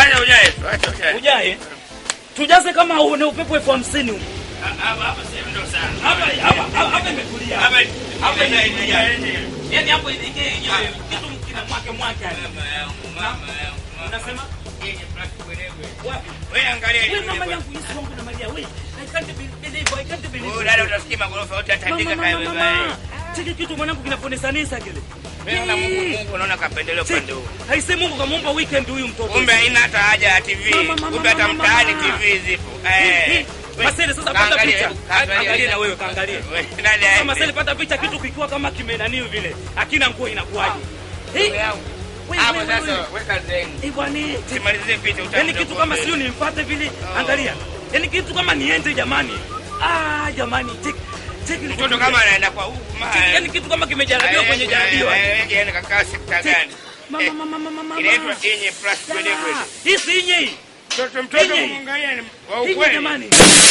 Acha ujae tu, acha ujae. Ujae. Tujaze kama une upepo elfu hamsini huko. Hapa hapa sehemu ndo sana. Hapa hapa hapa hapa imetulia. Hapa Hapa ina imetulia. ina Yaani hapo ile yenyewe kitu kina mwake mwake. Unasema? Wapi? Wewe angalia Wewe ile. mama yangu Yesu wangu na Maria. Wewe I can't believe I can't believe. Wewe dada utasikia magorofa yote yataandika Mama, kaya mama, wewe. mama. Chiki kitu mwanangu kinaponesanisa kile. Mimi na Mungu Mungu naona kapendelea upande huu. Haise Mungu kamuumba weekend huyu mtoto. Kumbe haina hata haja ya TV. Mama, mama, Kumbe hata mama, mtaani mama. TV zipo. Hii, Eh. hii. Masele sasa pata Kaangalia, picha. hebu kaangalia. Angalia na wewe kaangalia. Nani Sasa aende? Masele pata picha kitu kikiwa kama kimenaniu vile. Akina nguo inakuwaje? Hii. Wewe yangu. Wewe, Hapo wewe, sasa wewe. weka zeni. Eh bwana. Simalizie picha utakuja. Yaani kitu kama sio nimfuate vile. Angalia. Yaani kitu kama niende jamani. Ah jamani. Check. Check ile Mtoto kitu kama vile. anaenda kwa huku ma. Check, Yaani kitu kama kimejaribiwa kwenye jaribiwa. Yaani kakaa sekta Check. gani? Mama Eh, mama mama mama. Inaitwa yenye plus kwede kwede. Hii si yenye hii. Mtoto mtoto Yenye. kumwangalia ni wa Hii ukweli. jamani.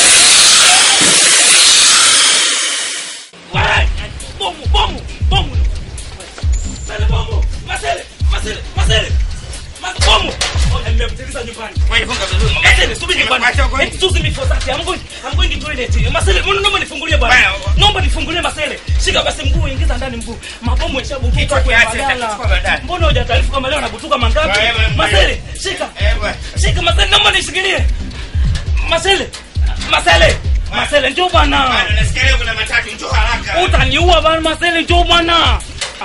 Wai! Bomu, bomu, bomu. Masele bomu. Masele, masele, masele. Mas bomu. Oh, nimemtiliza nyumbani. Wewe funga vizuri. Masele, subiri nyumbani. Nimekuacha huko nje. Excuse me for that. I'm going, I'm going to toilet. Masele, mbona naomba nifungulie bwana? Bwana, Naomba nifungulie Masele. Shika basi mguu, ingiza ndani mguu. Mabomu yashabutuka Kichwa kwa kiache, badala. kitachukua baadaye. Mbona hujataarifu kama leo anabutuka mangapi? Wewe, wewe. Masele, shika. Eh, bwana. Shika Masele, naomba nishikilie. Masele. Masele. Masele njoo bwana. Bwana, nasikia leo kuna matatu, njoo haraka. Utaniua bwana Masele njoo bwana.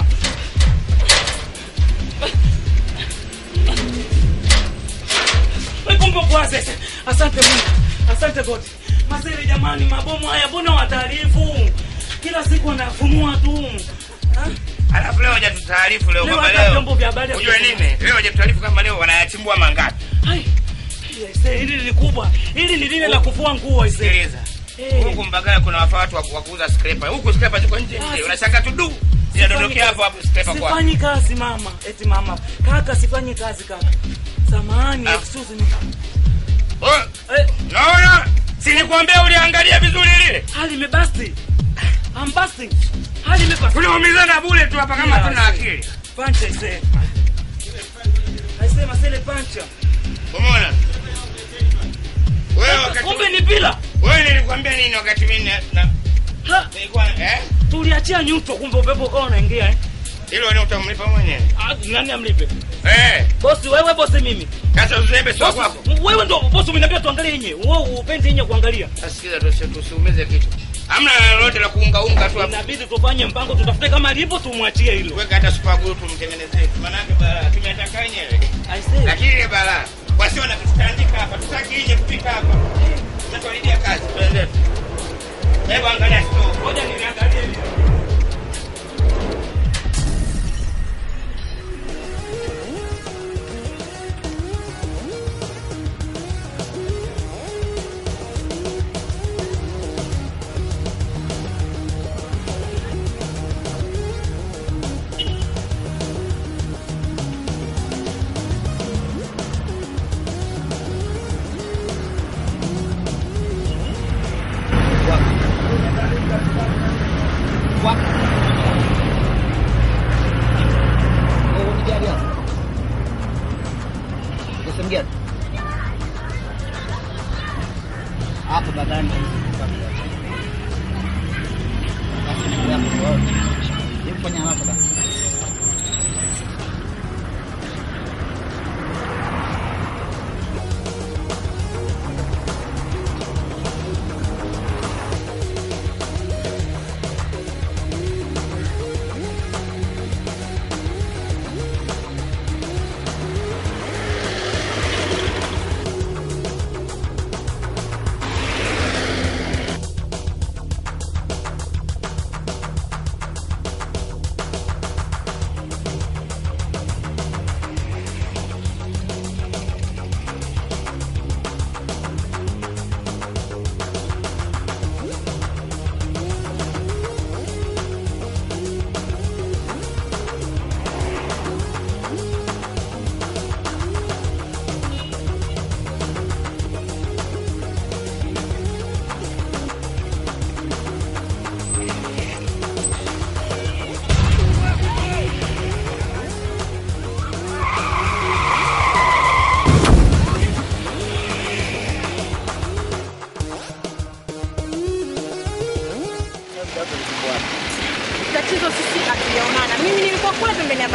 Wewe kumbe kwa sasa. Asante Mungu. Asante God. Masele jamani mabomu haya mbona wataarifu? Kila siku wanafunua tu. Ha? Alafu leo hajatutaarifu leo Leo kwamba hata leo. vyombo vya habari Unajua havikusema. nini? Leo hajatutaarifu kama leo wanayachimbua mangapi. Hai. Yes, hili ni kubwa. Hili ni lile la kufua nguo ise. Sikiliza. Eh. Huku Mbagala kuna wafaa watu wa wa kuuza scraper. Huku scraper ziko nje nje. Ah, Unashanga tu du. Zinadondokea hapo hapo scraper kwa. Sifanyi kazi mama. Eti mama. Kaka sifanyi kazi kaka. Samahani, Ah. excuse me. Oh, Eh, Naona si nilikwambia uliangalia vizuri lile. hali imebasti. I'm busting. Hali imebasti. Unaumizana bure tu hapa kama Yeah, tuna I akili. Pancha ise. Aisema sele pancha. Umeona? Wewe wakati Kumbe ni bila. wewe nilikwambia nini wakati mimi na- na Ha, nilikuwa eh? tuliachia nyuto kumbe upepo ukawa unaingia eh. Hilo ni utamlipa mwenyewe. Ah, nani amlipe? Eh, Bosi wewe bosi mimi. sasa uzembe sio Bosi, kwako. wewe ndo bosi umeniambia tuangalie yenyewe. Wewe upendi yenyewe kuangalia. Asikiza tusi- tusiumize kitu. Hamna lolote la kuunga unga tu hapo. Inabidi tufanye mpango tutafute kama lipo tumwachie hilo. Weka hata super glue tumtengenezee. Maana yake balaa tumetaka wenyewe. I say. Lakini ile balaa wasio na kutandika hapa, tutaki nje kupika hapa. Tunatuharibia kazi. Twende. Hebu angalia store. Ngoja niangalie hili. Sehemu gani? Hapo nadhani basi ndugu yako wewe. Hebu fanya haraka basi.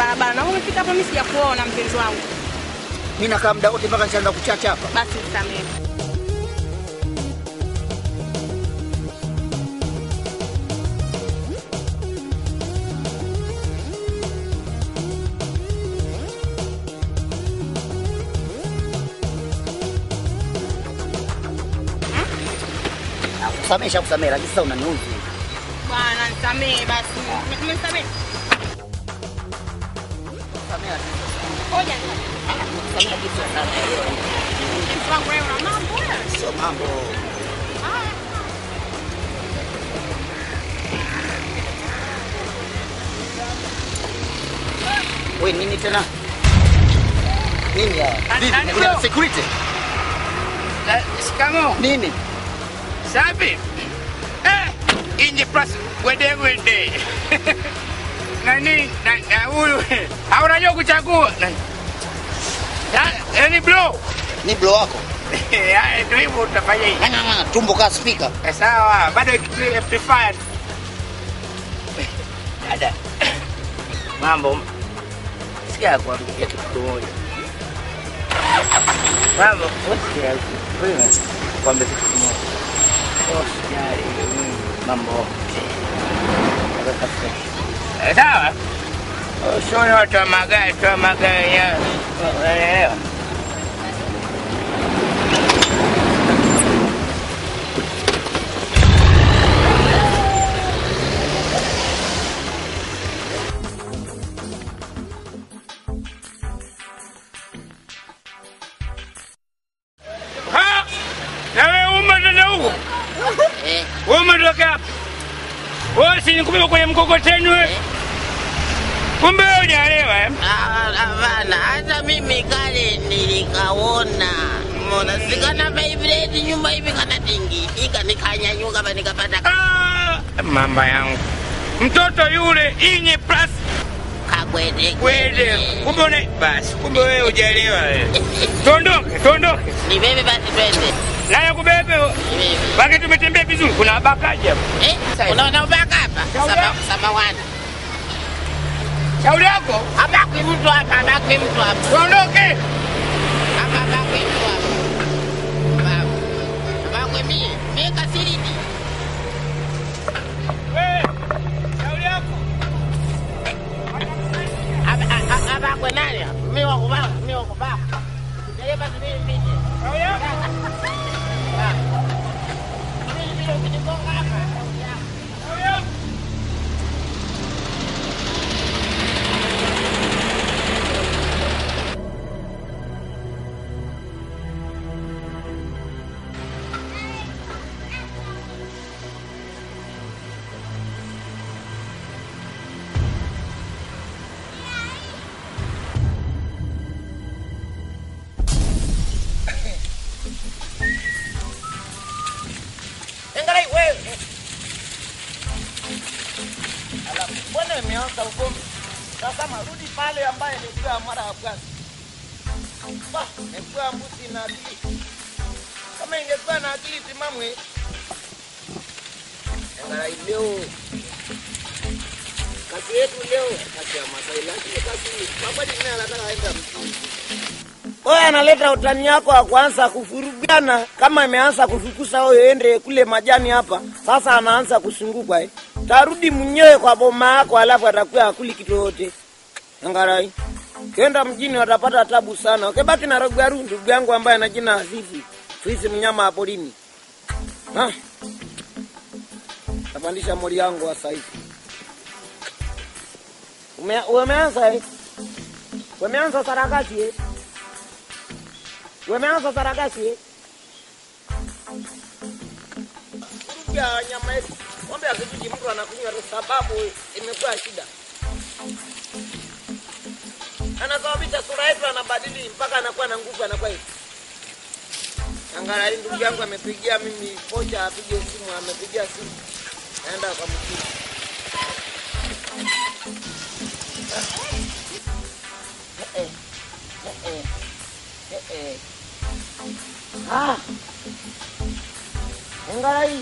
barabara. Na umefika hapa mimi sijakuona mpenzi wangu. Mimi nakaa muda wote mpaka nishaanza kuchacha hapa. Basi nisamehe. Kusamesha kusamea, lakini sasa unaniuzi. Bwana nisamehe basi. Umenisamehe? Kusamea, Ngoja kusamea kitu sana. mpenzi wangu wewe una mambo wewe. Sio mambo. Haya. We nini tena? Nini ya? Nani- nani Kuna bro? security? Eh, Shikamoo. Nini? Safi. Eh, inje plus wede wede. Nani na na huyu au unajua kuchagua? Nani? Ya, yani bro. Ni blow wako. Ya, ndio hivyo utafanya hivi. Ng'ang'a ng'ang'a, tumbo kaa speaker. Eh, Sawa, bado amplifier. Dada. Mambo. Sikia kuambia kitu kimoja. Mambo, sikia wewe. Kuambia kitu kimoja. Usijali. Mambo. Eh, Sawa. Usione watu wa magari, tu wa magari ya. Unaelewa? Ha! Na wewe umetoka huko? Eh, Wewe umetoka hapa? Wewe si nikubeba kwenye mkokoteni wewe? Kumbe wewe hujaelewa eh? Ah, Hapana, hata mimi kale nilikaona mona sikana vibrate nyuma hivi kana tingitika nikanyanyuka hapa nikapata Ah, mamba yangu. Mtoto yule inye plus kakwete kwede. Kumbe una basi, kumbe wewe hujaelewa wewe. Tuondoke, tuondoke. ni bebe basi twende Naye kubebe. ni bebe Baki tumetembea vizuri, kuna bakaji hapa. eh unaona ubaka hapa Sama- samawani Shauri yako, abakwi mtu hapa abakwi mtu hapa tuondoke. hapa abakwi mtu hapa Baba. abakwi mie mie kasiridi Wewe, shauri yako. Aba- a- a- abakwe nani hapa mie wakubaka mie wakubaka dereva sibili mbili Shauri yako. Sibili mbili ukinigonga hapa Shauri yako. Engalai wewe. Alafu mbona imeanza ugomvi? Sasa marudi pale ambaye nilikuwa mara ya kwanza. Bah, nilikuwa mbuzi na akili. Kama ingekuwa na akili timamu hii. Engalai leo. Kazi yetu leo kazi ya Masai lakini kazi baba ni anataka aende mjini. Wewe analeta utani yako wa kuanza kufurugana kama imeanza kufukusa wewe ende kule majani hapa. Sasa anaanza kusunguka eh. Tarudi mwenyewe kwa boma yako alafu atakuwa akuli kitu yote. Angarai. Kenda mjini watapata tabu sana. Ukibaki na Rogaru ndugu yangu ambaye ana jina Azizi. Fisi mnyama wa porini. Ha? Tapandisha mori yangu wa saizi. Ume, umeanza eh? Umeanza sarakasi eh? Wameanza sarakasi eh? ya nyama yetu. Ng'ombe ya kijiji mtu anakunywa tu sababu imekuwa shida. Anasababisha sura yetu anabadili mpaka anakuwa na nguvu anakuwa hivi. Angalia ndugu yangu amepigia mimi kocha apige simu amepigia simu. Naenda kwa mkuu. Eh, eh, eh, eh. Ah. Angalia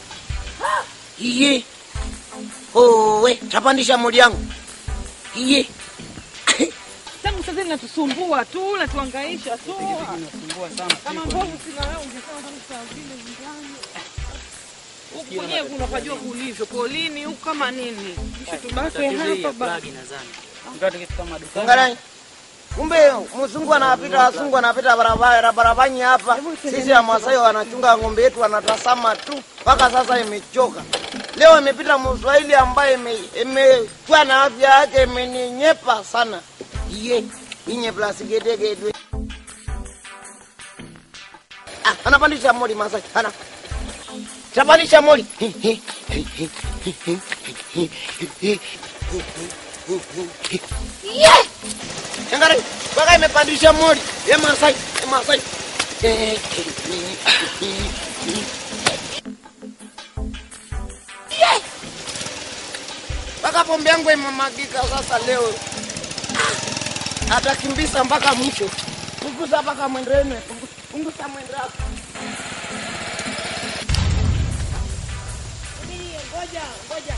Iye. Owe, tapandisha muli yangu. Iye. natusumbua tu, natuangaisha tu. Inasumbua sana. Kama mbovu sina wewe ungesema kama saa vile nyumbani. Huku kwenyewe unapajua kulivyo polini huku kama nini. Mshi tubaki Tatizo hii ya hapa ba. plug nadhani. Ndio tukifika madukani. Angalia. Kumbe mzungu anapita, wasungu wanapita barabara barabarani hapa. Sisi wa Masai wanachunga ng'ombe yetu wanatazama tu mpaka sasa imechoka. Leo imepita Mswahili ambaye ime- imekuwa na afya yake imeninyepa sana. Iye, inye plus gede gede. Ah, anapandisha moli Masai. Ana. Tapandisha moli. Yeah! Angalia, mpaka imepandisha mori. Ye Masai, ye Masai. Yeah! Mpaka pombe yangu imemagika sasa leo. Ah! Atakimbisa mpaka mwisho. Punguza mpaka mwendene, pungu- punguza mwendo wako. Ngoja, ngoja.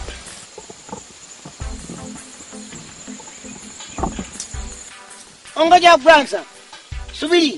Ongoja kwanza. Subiri.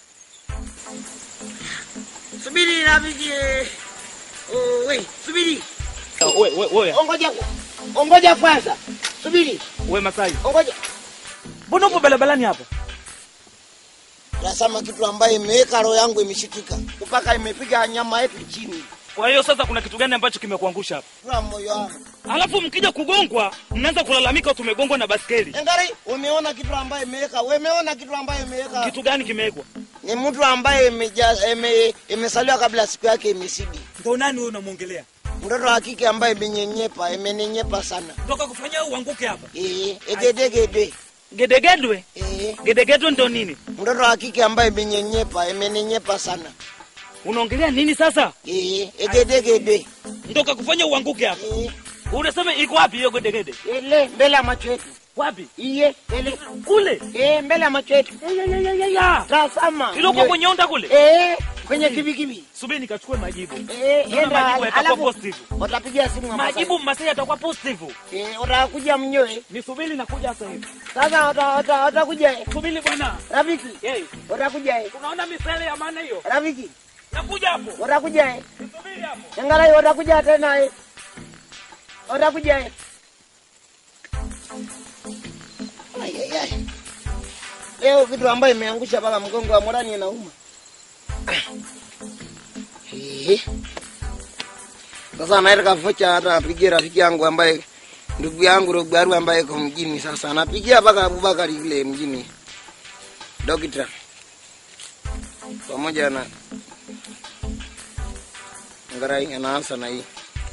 Subiri rafiki. Oh, we, subiri. We, we, we, Ongoja. Ongoja kwanza. Subiri. we Masai, Ongoja. mbona upo barabarani hapa? Nasema kitu ambaye imeweka roho yangu imeshikika. Mpaka imepiga nyama yetu chini. Kwa hiyo sasa kuna kitu gani ambacho kimekuangusha hapa? Kwa moyo wangu. Alafu mkija kugongwa, mnaanza kulalamika tumegongwa na baskeli. Engari, umeona kitu ambaye imeweka. Umeona kitu ambaye imeweka. Kitu gani kimewekwa? Ni mtu ambaye imeja- ime- imesaliwa kabla siku yake imesidi. Ndo nani wewe unamwongelea? Mtoto wa kike ambaye imenyenyepa, imenenyepa sana. Toka kufanya uanguke hapa. Eh, egedegede. Gedegedwe? Eh, Gedegedwe ndo nini? mtoto wa kike ambaye imenyenyepa, imenenyepa sana. Unaongelea nini sasa? Eh, egedegede. Ndo kakufanya uanguke hapa. Eh, Unasema iko wapi hiyo gedegede? ile mbele ya macho yetu. Wapi? Iye, ile. Kule. Eh, mbele ya macho yetu. Ya, ya, ya, ya, ya. Tazama. Iloko kwenye onda kule. Eh, kwenye kibikibi. Subiri nikachukue majibu. Eh, Naona enda majibu yatakuwa alafu positive. watapigia simu Masai. Majibu Masai atakuwa positive. Eh, watakuja mnyoe. Nisubiri nakuja sasa hivi. Sasa wata- wata- watakuja. eh. Subiri bwana. Rafiki, Hey, watakuja. eh. unaona misale ya maana hiyo? Rafiki, Nakuja hapo. watakuja. eh. Nisubiri hapo. Angalau watakuja tena. eh. Watakuja. eh. Ai, ai, ai. Leo kitu ambayo imeangusha mpaka mgongo wa morani inauma. Eh. Sasa naenda vocha hata apigie rafiki yangu ambaye ndugu yangu Rogbaru ambaye iko mjini sasa anapigia mpaka Abubakari yule mjini dokita pamoja na Ngarai anaanza na hii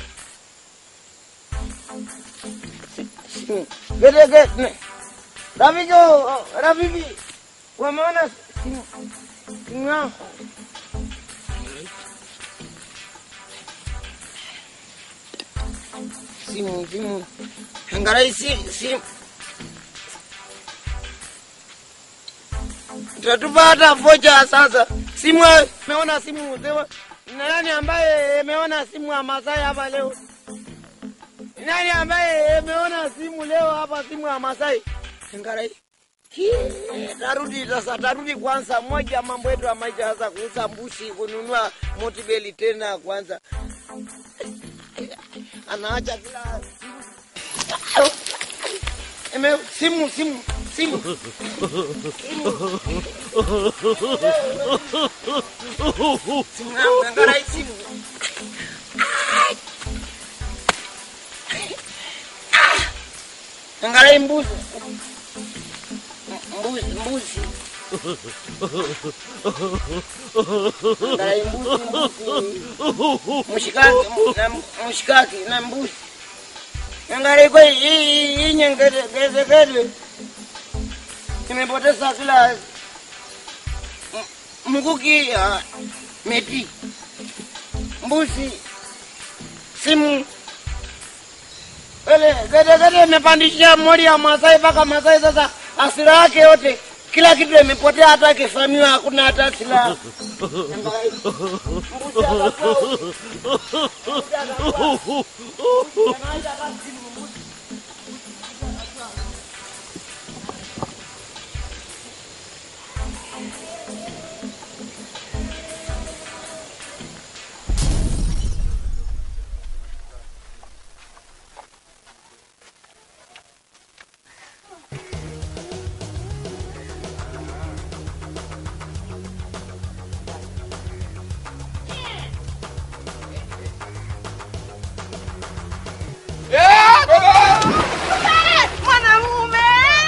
simu. Gede gede. Rafiki, oh, rafiki, wameona simu simu yangu? Simu simu. Ngarai si simu. Tatupata vocha sasa. Simu meona simu sema nani ambaye ameona simu ya Masai hapa leo? Nani ambaye ameona simu leo hapa simu ya Masai? Ngarai. Ki, Tarudi sasa, tarudi kwanza moja mambo yetu ya maisha sasa, kuuza mbuzi, kununua motibeli tena kwanza. Anaacha kila Eme, simu simu simu simu yangu angarai simu angarai mbuzi mbuzi mbuzi angarai mbuzi mbuzi mshikaki na mshikaki na mbuzi angarai kwa hii hii nyengere geze geze nimepoteza kila m- mkuki ya meti mbuzi simu Ele gede imepandisha mori ya Masai mpaka Masai sasa asira yake yote kila kitu imepotea, hata kifamiwa hakuna hata silaha. Mbuzi atakuwa- mbuzi atakuwa- mbuzi anaita basi simu, mbuzi. Mwanamume!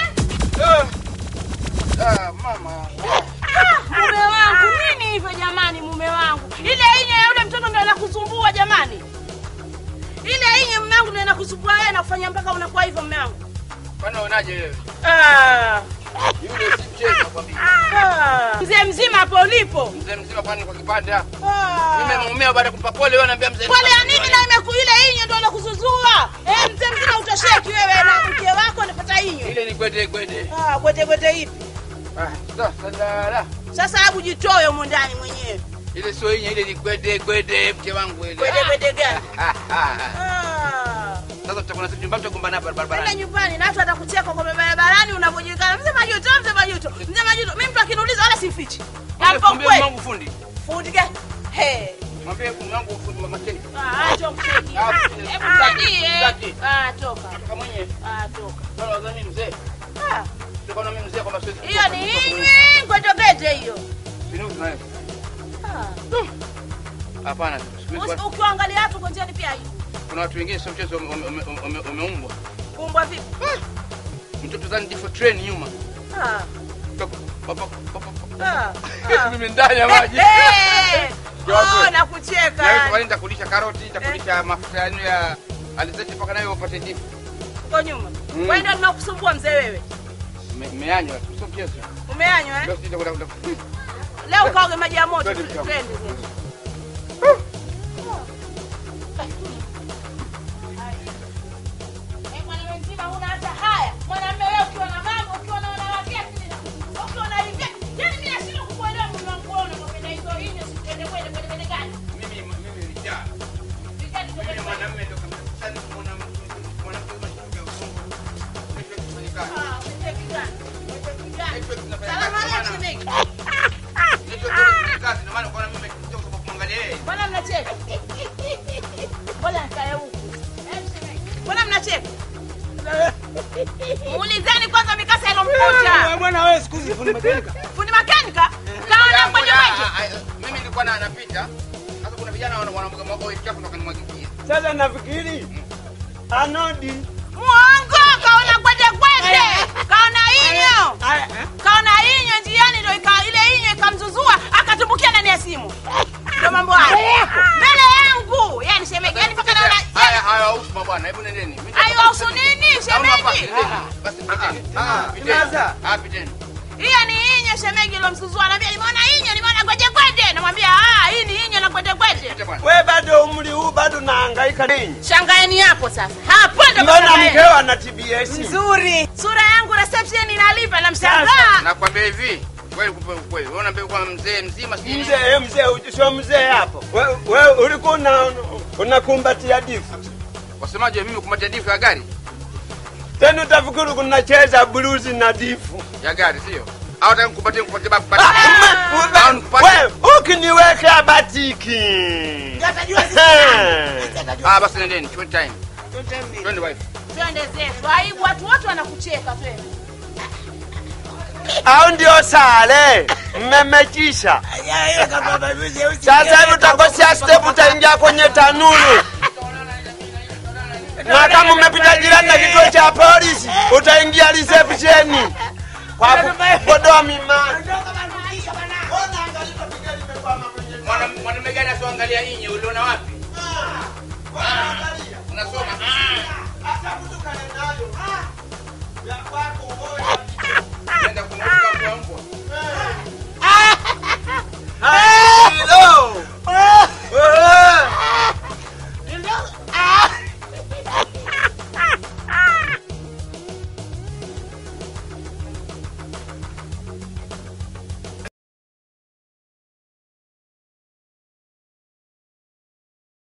Mume wangu, nini hivyo jamani mume wangu? Ile inye ya yule mtoto ndio inakusumbua jamani. Ile inye mume wangu ndio inakusumbua wewe na kufanya mpaka unakuwa hivyo mume wangu. Kwani unaonaje wewe? Ah. Yule si mchezo nakwambia. Ah. Mzee mzima hapo ulipo. Mzee mzima kwani kwa kipande hapa. Ah. Mimi nimeumia baada ya kumpa pole wewe ananiambia mzee. Pole ya nini na imeku ile inye ndio inakuzuzua? Eh, mzee mzima utosheki wewe na mke wako anapata inyo. Ile ni gwede gwede. Ah, gwete gwete ipi? Ah, sasa dada. Sasa hebu jitoe humo ndani mwenyewe. Ile sio yenye ile ni gwede gwede mke wangu ile. Gwete gwete gani? Ah, ah. Ah. Sasa tutakuwa na nyumba tutagombana hapa Nenda barabarani. nyumbani na watu watakucheka kwa barabarani unavyojulikana. Mzee Majuto, mzee Majuto, mzee Majuto. Mimi mtu akiniuliza wala simfichi. Hapo Mwambie kweli. wangu fundi. Fundi gani? He. Mwambie mume wangu fundi mama Kei. Ah, acha mcheki. Ah, Hebu ah, msaidie. msaki. Ah, toka. Kama mwenyewe. Ah, toka. Bwana wazani mzee. Ah, Tulikuwa na mimi mzee kwa maswezi. hiyo ni inywi ngwetogete hiyo. Sinu tunayo. Ah. Hapana. siku hizi Usi- Ukiangalia watu kwa njiani pia hiyo. Kuna watu wengine sio mchezo wame- wame- wame- wame- wameumbwa. Kumbwa vipi? Mtoto zani jifo train nyuma. Ah. Papa, papa, papa. Ah. ah. Mimi ndani ya maji. Eh, Kiwango. Oh, nakucheka. Na wewe kwani nitakulisha karoti, nitakulisha mafuta yanu ya alizeti mpaka nayo upate ndifu. Uko nyuma. Mm. Wewe ndio ninakusumbua mzee wewe. Me- Meanywa tu, sio mchezo. Umeanywa eh? Ndio sisi tutakwenda Leo ukaoge maji ya moto. Twende mchana. Twende. sasa. Eh, mwanamume mzima huna hata haya. Mwanamume wewe ukiwa na mama, ukiwa na wanawake, ukiwa na hivi. Yaani mimi nashindwa kukuelewa mume wangu wewe unapenda hizo hizo sikende kwende kwende kwende gani? Mimi mimi nilijaa. Vikani Mimi kwende kwende. mwanamume ndio kama sasa mwanamke mwanamke mashaka ya Mungu. Kesho tufanye kazi. Ah, umecheki gani? Umecheki gani? Kesho tunafanya Salamu kazi. alaikum shemeji. Kesho tunafanya kazi ndio maana kwa nini mimi kuja kwa kumwangalia yeye. Mbona mnacheka? Mbona nikae huku? Eh, shemeji. Mbona mnacheka? Muulizeni kwanza mikasa ilomkuta. Bwana wewe siku hizi fundi mekanika. Fundi makanika? Kaona kwenye maji. Ah, ah, Mimi nilikuwa na anapita. Sasa kuna vijana wana wanamwaga mwaga chafu kutoka nimwagikie. Sasa nafikiri anodi. Mwongo, kaona gwede gwede. Kaona inyo. Aya, eh? Kaona inyo njiani ndio ika ile inyo ikamzuzua akatumbukia ndani ya simu. Ndio mambo haya. Mbele yangu. Yaani shemeji, yaani mpaka naona Haya haya hausu bwana, hebu nendeni. Mimi nitaka- Ayo ausu nini Naona hapa, shemeji? nendeni. Basi piteni. Ah, piteni. Sasa. Ah, piteni. Hiyo ni inyo shemeji ilomsuzua. Anambia nimeona inyo, nimeona gwede gwede. Namwambia ah, hii ni inyo na gwede gwede. Pite bwana. We bado umri huu bado nahangaika nini? Shangaeni hapo sasa. Hapo ndo Mbona shangaeni. mkeo ana TBS? Nzuri. Sura yangu reception inalipa na mshangaa. Nakwambia hivi, kweli kupe kweli. Wewe unaambia kwa mzee mzima si nini? Mzee, mzee, sio mzee hapo. Wewe we, ulikuwa una unakumbatia difu. Wasemaje mimi kumatia difu ya gari? Tena utafikiri kunacheza blues na difu. Ya gari sio? Au nataka nikupatie nikupatie babu Ah, bati. ume- Au ume- nikupate? wewe, ukiniweka batiki. Ah, basi nendeni, chukua time. Twende wife. Twende zetu. Aibu watu wote wanakucheka twende. Au ndio sale mmemechisha. Sasa hivi utakosea step, utaingia kwenye tanuru, na kama umepita jirani na kituo cha polisi utaingia reception kwa kupodoa mimani. Mwana- Mwanamume gani asioangalia inye uliona wapi? Unasoma? Nenda kumweka mbwa mbwa.